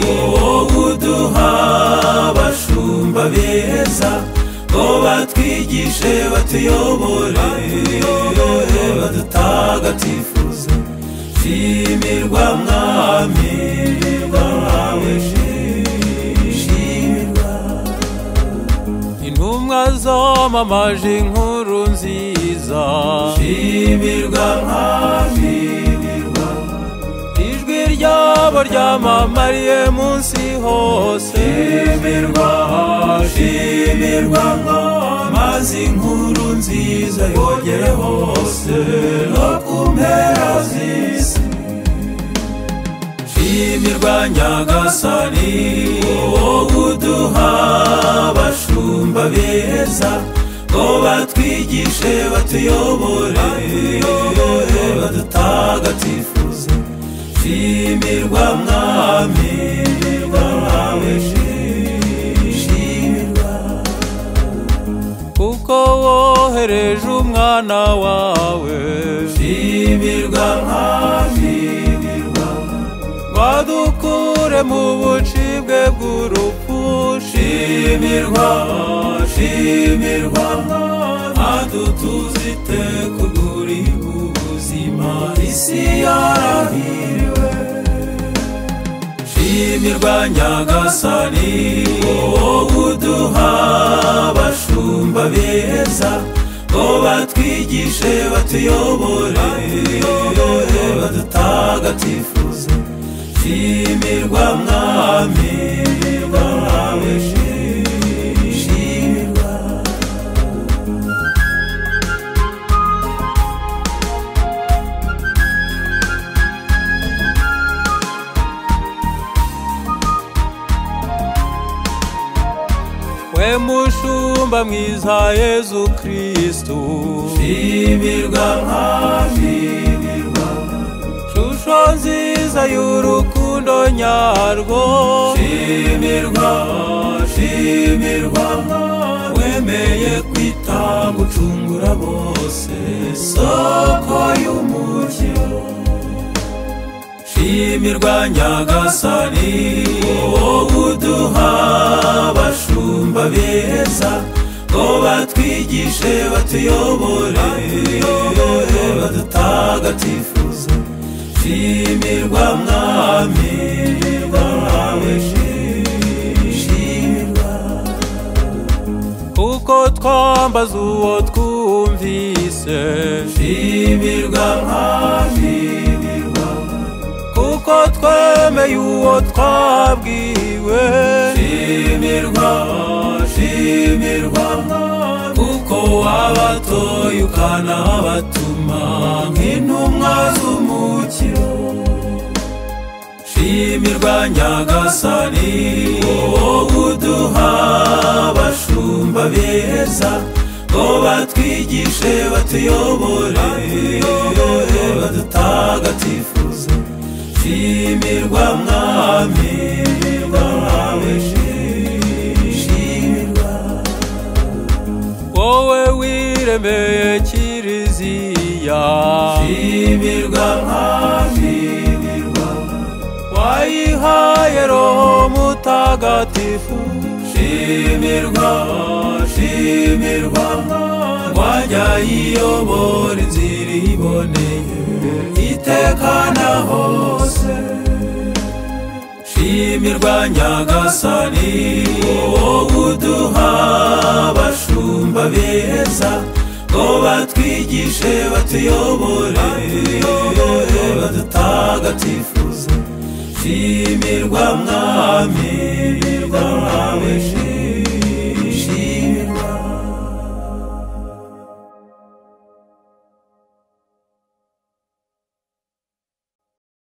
wowe uduha abashumba beza ngo batwigishe batuyobore badutagatifuze shimirwa mwami wawe shimirwa intumwa zamamaje inkuru nziza shimirwa mwami ijwi ryabo ryamamariye munsi hose shimirwa shimirwa maze inkuru nziza yogere hose no ku mpera z'isi shimirwa nyagasani wowe uduha abashumba beza ngo batwigishe batuyobore badutagatifuze shimirwa mwami wawe shimirwa kuko wohereje umwana wawe shimirwa mwami badukure mu bucibwe bw'urupfu shimirwa shimirwa adutuza iteka uri ubuzima isi yarahiriwe shimirwa nyagasani wowe uduha abashumba beza ngo batwigishe batuyobore badutagatifuze shimirwa mwami wawe shimirwa we mushumba mwiza yezu kristu shimirwa mwashimirwa shusho nziza y'urukundo nyarwo shimirwa shimirwa wemeye kwitanga ucungura bose soko y'umukiro shimirwa nyagasani wowe uduha abashumba beza ngo batwigishe batuyobore badutagatifuze shimirwa mwami wawe shimirwa kuko twambaza uwo twumvise shimirwa mwashimirwa kuko twemeye uwo twabwiwe shimirwa shimirwa kuko wabatoye ukanabatuma nk'intumwa z'umukiro shimirwa nyagasani wowe uduha abashumba beza ngo batwigishe batuyobore badutagatifuze shimirwa mwami wawe shimirwa wowe wiremeye kiriziya shimirwa mwashimirwa wayihaye roho mutagatifu shimirwa shimirwa wajya iyobora inzira iboneye iteka na hose shimirwa nyagasani wowe uduha abashumba beza ngo batwigishe batuyobore badutagatifuze shimirwa mwami wawe